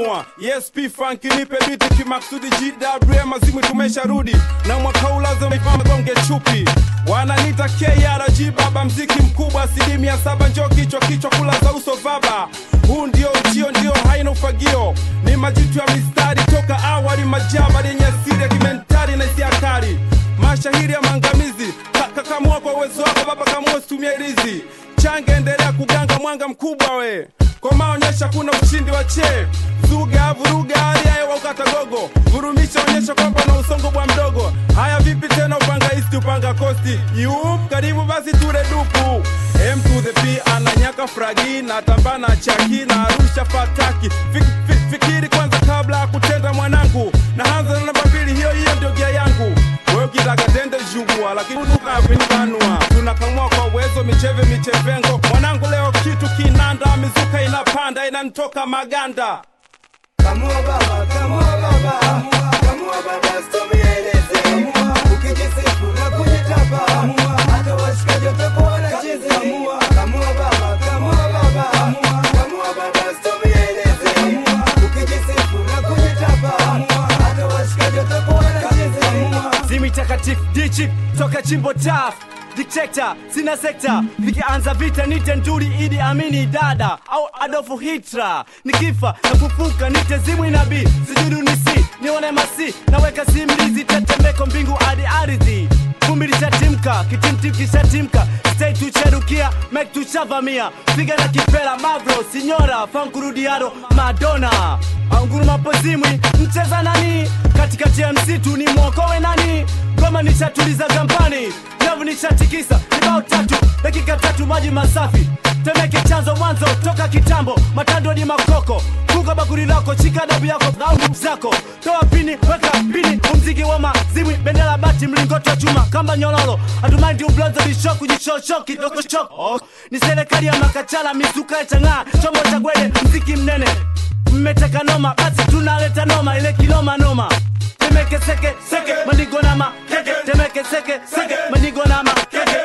kamua yes p funk nipe biti kimaksudi gwm mazimu tumesharudi na mwaka huu lazima ifame gonge chupi wananita krg baba mziki mkubwa asilimia saba njo kichwa kichwa kula za uso vaba huu ndio ujio ndio haina ufagio ni majitu ya mistari toka awali majaba yenye asiri ya kimentari na hisia kali mashahiri ya maangamizi Ka- kakamua kwa uwezo wako baba kamua situmia ilizi change endelea kuganga mwanga mkubwa we komaonyesha kuna ushindi wa chee zuga vuruga hali ya hewa ukatagogo vurumisha onyesha kwamba na usongo bwa mdogo haya vipi tena upanga isti upanga kosti yup karibu basi ture dupu m to the p ananyaka fragi na tambana chaki na arusha fataki Fik, fik, fikiri kwanza kabla ya kutenda mwanangu na hanza na namba mbili hiyo hiyo ndio gia yangu wewe ukitaka tende jugua lakini ukavinibanua tunakamua kwa uwezo micheve michevengo mwanangu leo kitu kinanda mizuka inapanda inanitoka maganda Kamua baba, kamua baba, kamua baba, usitumieleze. Ukijisifu na kujitapa, hata washikaji watakuwa wanacheza. Kamua baba, kamua baba, kamua baba, usitumieleze. Ukijisifu na kujitapa, hata washikaji watakuwa wanacheza. zimi takatifu dichip toka chimbo taf dikteta sina sekta vikianza vita nite nduri idi amini dada au adolfu hitra nikifa na kufuka nite zimwi nabii sijudu nisi nione masi naweka simlizi tetemeko mbingu hadi ardhi vumbi lishatimka kitimtim kishatimka stay tucherukia mek tushavamia piga na kipela mavro sinyora fankurudiado madona anguruma pozimwi mcheza nani katikati ya msitu ni mwokowe nani goma nishatuliza gampani nyavu nishatikisa kibao tatu dakika tatu maji masafi temeke chanzo mwanzo toka kitambo matando ni makoko kuka bakuri lako chika dabu yako au nguvu zako toa pini weka pini umziki wa mazimwi bendera bati mlingoto wa chuma kamba nyololo hatumaindi ublonzo lishoku jishosho kidogo choko oh. ni serikali ya makachala mizuka ya chang'aa chombo cha gwede mziki mnene mmeteka noma basi tunaleta noma ile kinoma noma temeke seke seke manigo na makeke temeke seke seke manigo na makeke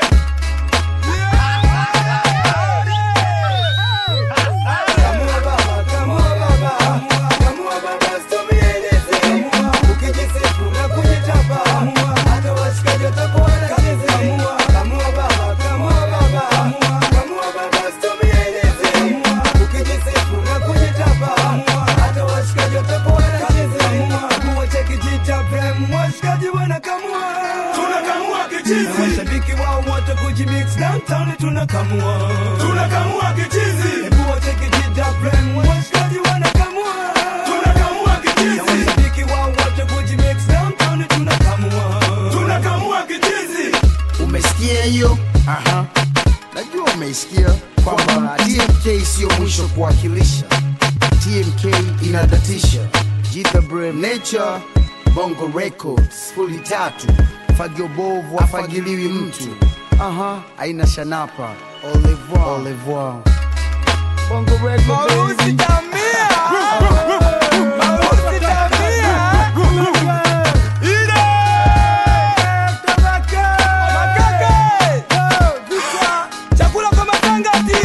Kamua baba, kamua baba, kamua baba, usitumieleze. Ukijisifu na kujitapa, hata washikaji watakuwa wanacheza. Kamua baba, kamua baba, kamua baba, usitumieleze. Ukijisifu na kujitapa, hata washikaji watakuwa wanacheza. Kamua cha kijita prem, washikaji wanakamua. tunakamua kichizi Mashabiki wao wote kujimix downtown tunakamua. tunakamua kichizi Hebu wote kijita prem, washikaji wanakamua. tunakamua Na kichizi washabiki wao wote kujimix downtown tunakamua. tunakamua kichizi umesikia hiyo Aha. najua umeisikia kwamba tmk siyo mwisho kuwakilisha tmk inadatisha jitha brem nature bongo records fuli tatu fagio bovu afagiliwi mtu aha aina shanapa au revoir. Au revoir. bongo record baby. Chakula kwa matangati.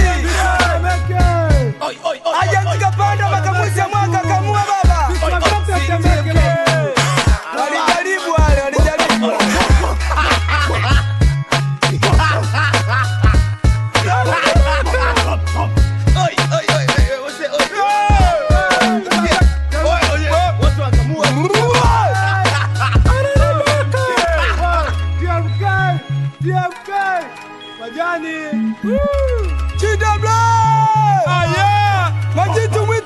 Aja nikapanda makamuzi ya mwaka kamua baba. Walijaribu wale, walijaribu. Chida Blay! Majitu mwi